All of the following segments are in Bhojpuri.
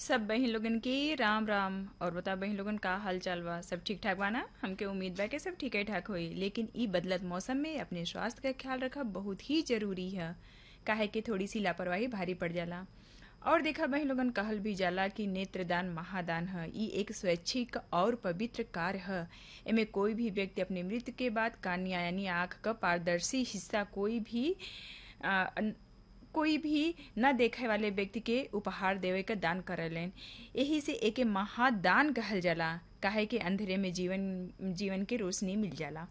सब बहिन लोगन की राम राम और बता बहिन लोगन का हाल चाल बा सब ठीक ठाक बा ना हमके उम्मीद बा कि सब ठीक ठाक होई लेकिन ई बदलत मौसम में अपने स्वास्थ्य का ख्याल रखब बहुत ही जरूरी है काहे कि थोड़ी सी लापरवाही भारी पड़ जाला और देखा बहिन लोगन कहल भी जाला कि नेत्रदान महादान है ई एक स्वैच्छिक और पवित्र कार्य है एमे कोई भी व्यक्ति अपने मृत्यु के बाद कानिया यानी आँख का पारदर्शी हिस्सा कोई भी आ, कोई भी न देखे वाले व्यक्ति के उपहार देवे का दान करलेन यही से एके महादान कहल जाला काहे कि अंधेरे में जीवन जीवन के रोशनी मिल जाला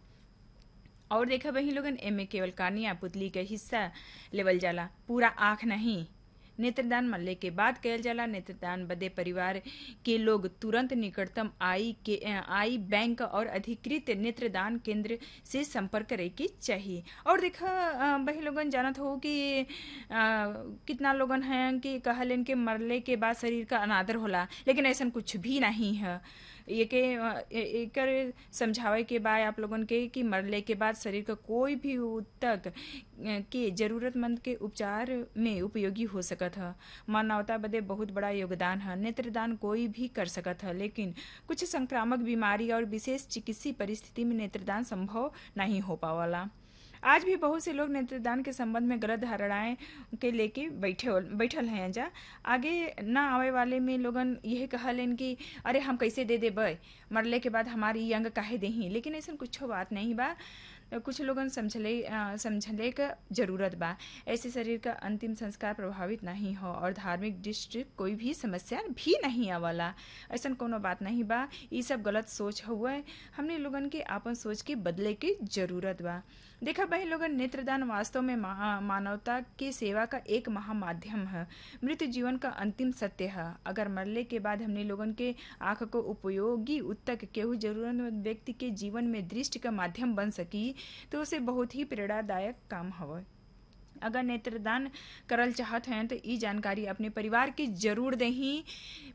और देखा वही लोगन एमे केवल कानिया पुतली के हिस्सा लेवल जाला पूरा आँख नहीं नेत्रदान मरले के बाद कयल जाला नेत्रदान बदे परिवार के लोग तुरंत निकटतम आई के आई बैंक और अधिकृत नेत्रदान केंद्र से संपर्क करे के चाहिए और देखा वही लोगन जानत हो कि आ, कितना लोगन हैं कि कहलन के मरले के बाद शरीर का अनादर होला लेकिन ऐसा कुछ भी नहीं है ये के एकर समझावे के बाद आप लोगन के कि मरले के बाद शरीर का कोई भी तक के जरूरतमंद के उपचार में उपयोगी हो सकत है मानवता बदे बहुत बड़ा योगदान है नेत्रदान कोई भी कर सकत है लेकिन कुछ संक्रामक बीमारी और विशेष चिकित्सीय परिस्थिति में नेत्रदान संभव नहीं हो पावला आज भी बहुत से लोग नेत्रदान के संबंध में गलत धारणाएं के लेके बैठे बैठल हैं जा आगे ना आवे वाले में लोगन यह कहलन कि अरे हम कैसे दे देबै मरले के बाद हमारी अंग काहे देही लेकिन ऐसा कुछ बात नहीं बा कुछ लोगन समझले समझले का जरूरत बा ऐसे शरीर का अंतिम संस्कार प्रभावित नहीं हो और धार्मिक दृष्टि कोई भी समस्या भी नहीं आवाला ऐसा कोनो बात नहीं बा ये सब गलत सोच हुआ हमने लोगन के आपन सोच के बदले की जरूरत बा देखा भाई लोगन नेत्रदान वास्तव में मानवता की सेवा का एक महामाध्यम है मृत्यु जीवन का अंतिम सत्य है अगर मरले के बाद हमने लोगन के आंख को उपयोगी उत्तक केहू जरूरतमंद व्यक्ति के जीवन में दृष्टि का माध्यम बन सकी तो उसे बहुत ही प्रेरणादायक काम हवा अगर नेत्रदान करल चाहत हैं तो ई जानकारी अपने परिवार की जरूर देही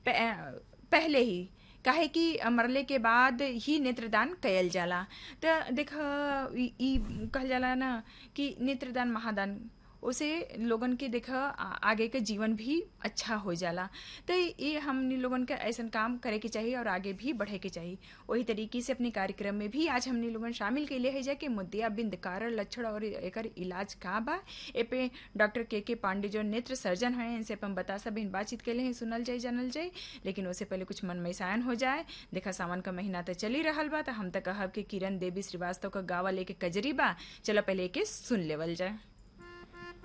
पहले ही काहे कि मरले के बाद ही नेत्रदान कयल जाला तो देख ई कहल जाला ना कि नेत्रदान महादान उसे लोगन के देख आगे के जीवन भी अच्छा हो जाला तो ये हमने लोगन के ऐसा काम करे के चाहिए और आगे भी बढ़े के चाहिए वही तरीके से अपने कार्यक्रम में भी आज हमने लोगन शामिल के लिए है जा कि मुद्दिया बिंद कारण लक्षण और एक इलाज का बा ए पे डॉक्टर के के पांडे जो नेत्र सर्जन हैं इनसे अपन बता सब इन बातचीत के लिए सुनल जाए जानल जाए लेकिन उससे पहले कुछ मन में सायन हो जाए देखा सावन का महीना तो चल ही रहा बा तो हम तक कहब कि किरण देवी श्रीवास्तव का गावा लेके कजरी बा चलो पहले के सुन लेवल जाए